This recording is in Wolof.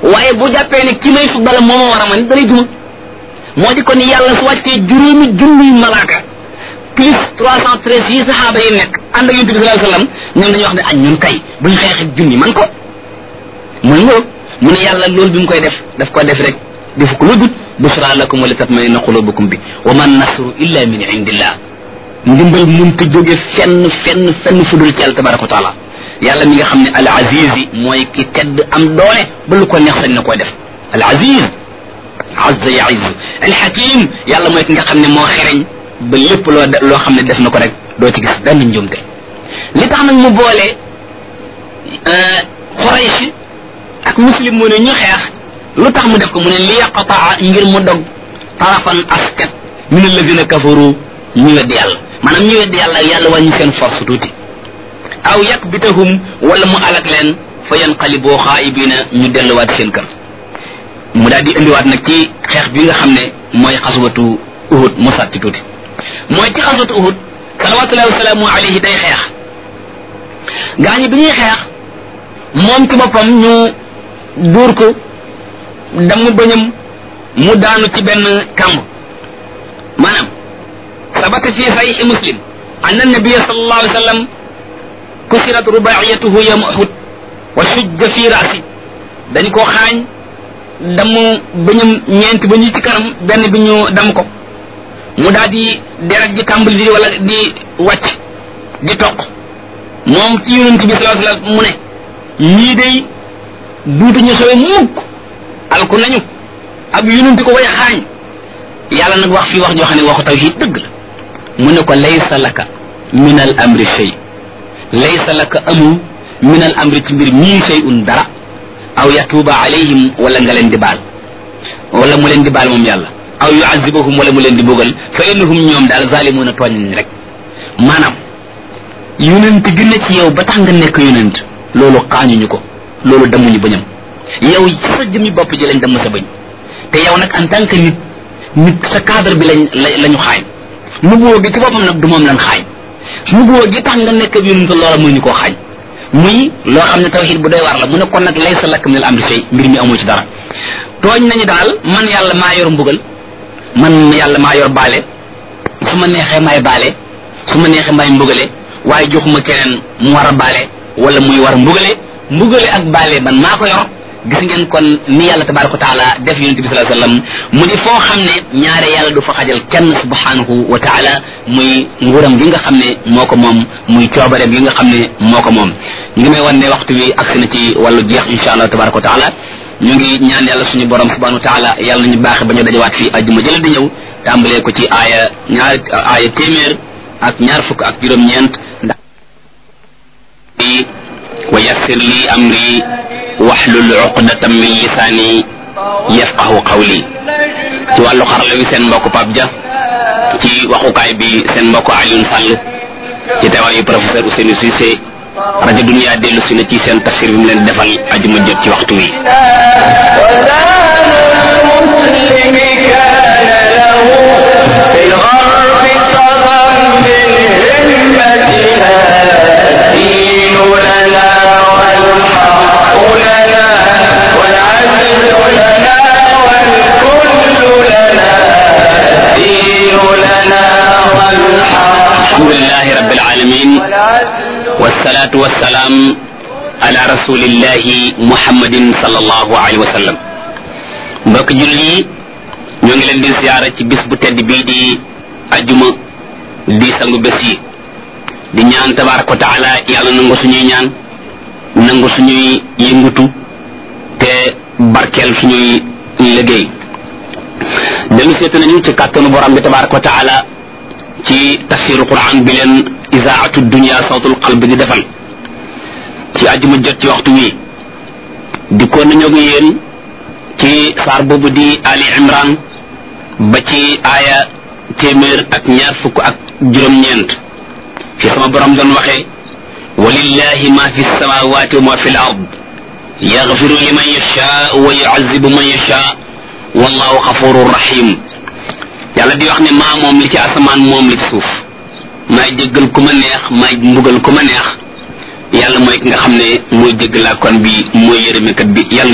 waaye bu jàppee ne ki may fuddal moo ma war a man dalay duma moo di kon yàlla su wàccee juróomi junniy malaaka plus trois cent treize yi saxaaba yi nekk ànd ak yonent bi sallallahu alayhi wasallam ñoom dañuy wax ne añ ñun kay buñ xeex ak junni man ko muy ngoog mu ne yàlla loolu bi mu koy def daf ko def rek defu ko lu dut busra lakum wa li tatmainna qulubukum bi wa man nasru illa min indillah ndimbal munta jóge fenn fenn fenn fudul ci yàlla tabaraka wa taala yàlla mi nga xam ne al aziz yi mooy ki tedd am doole ba lu ko neex sañ na koy def al aziz azza yaiz al hakim yàlla mooy ki nga xam ne moo xereñ ba lépp loo loo xam ne def na ko rek doo ci gis benn njuumte li tax nag mu boole Quraysh ak muslim mu ne ñu xeex lu tax mu def ko mu ne li yaqataa ngir mu dog tarafan askat min alladina kafaru ñu weddi yàlla maanaam ñu weddi yàlla yàlla wàññi seen force tuuti aw yakbitahum wala mu alak leen fa yanqaliboo xaayibina ñu delluwaat seen kër mu daal di indiwaat nag ci xeex bi nga xam ne mooy xaswatu uhud mu sat ci tuuti mooy ci xaswatu uhud salawatullahi wasalaamu alayhi day xeex gaañi bi ñuy xeex moom ci boppam ñu dóor ko damu bëñam mu daanu ci benn kàmb maanaam sabata fi sahih muslim an annabiya sallallahu alayhi wa sallam kusirat rubaiyatuhu yawma uhud wa shujja fi rasi dañ ko xaañ damu bëñam ñeenti ba ñu ci kanam benn bi ñu dam ko mu daal di deret ji tàmbali di wala di wàcc di toq moom ci yonent bi sallallahu alayhi wa sallam mu ne ñii day duutuñu sowe mukk alku nañu ab yonent ko way xaañ yàlla nag wax fii wax joo xam ne waxu tawhid dëgg la mu ne ko laysa laka min al amri shay laysa laka amu min al amri ci mbir ñii shay'un dara aw yatuuba alayhim wala nga leen di baal wala mu leen di baal moom yàlla aw yuazibahum wala mu leen di bugal fa innahum ñoom daal zalimuuna tooñ nañ rek maanaam yonent gi ne ci yow ba tax nga nekk yonent loolu xaañuñu ko loolu damuñu bañam yow sa jëmi bopp ji lañ dem sa bañ te yow nag en tant que nit nit sa cadre bi lañ la ñu xaañ nubuwoo gi ci boppam nag du moom lan xaañ nubuwoo gi tax nga nekk ab yonent loola muy ñu koo xaañ muy loo xam ne tawxid bu doy war la mu ne kon nag laysa laka min al amri shay mbir mi amoo ci dara tooñ nañu daal man yàlla maa yor mbugal man yàlla maa yor baale su ma neexee maay baale su ma neexee maay mbugale waaye joxuma keneen mu war a baale wala muy war a mbugale mbugale ak baale man maa ko yor gis ngeen kon ni yàlla tabaraka wa taala def yonente bi sallallahu alayhi wasallam mu di foo xam ne ñaare yàlla du fa xajal kenn subhanahu wa taala muy nguuram gi nga xam ne moo ko moom muy coobareem gi nga xam ne moo ko moom ñu ngi may wan ne waxtu wi agsi na ci wàllu jeex insha allah tabaraka wa taala ñu ngi ñaan yàlla suñu borom subhanahu wa taala yàlla nañu baaxe ba ñu dajawaat fii ajjuma jële di ñëw tàmbalee ko ci aaya ñaar aaya téeméer ak ñaar fukk ak juróom-ñeent ndax wa yassir li amri waxlul uqdatam min lisaani yafqahu qawli ci wàllu xarala wi seen mbokk Pape Dia ci waxukaay bi seen mbokk Alioune Sall ci teewaayu professeur Ousseynou Cissé rajo Dunia dellu si na ci seen tafsir bi mu leen defal ajuma jot ci waxtu wi alhamdulilahi rabbil alamin wassalatu wassalaam ala rasulillahi muhammadin sallallahu alayhi wa sallam mbokk jullit yi ñoo ngi leen di ziyaara ci bis bu tedd bii di ajuma di sangu bés yi di ñaan tabaraka wa taala yàlla nangu suñuy ñaan nangu suñuy yëngutu te barkeel suñuy liggéey dellu seetu nañu ci kàttanu borom bi tabaraka wa taala ci tafsiru quran bi leen isaatu dunia sawtul qalb di defal ci àjjuma jot ci waxtu wi di ko nañoo ngi yéen ci saar boobu di ali imran ba ci aaya téeméer ak ñaar fukk ak juróom-ñeent fi sama borom doon waxee walillahi ma fi samawati wa ma fi l ard yaxfiru liman yashaa wa yuazibu man yashaa wallahu xafurun rahim yàlla di wax ne maa moom li ci asamaan moom li ci suuf maay jéggal ku ma neex maay mbugal ku ma neex yàlla mooy ki nga xam ne mooy jéggalaa kon bi mooy yërëmekat bi yàlla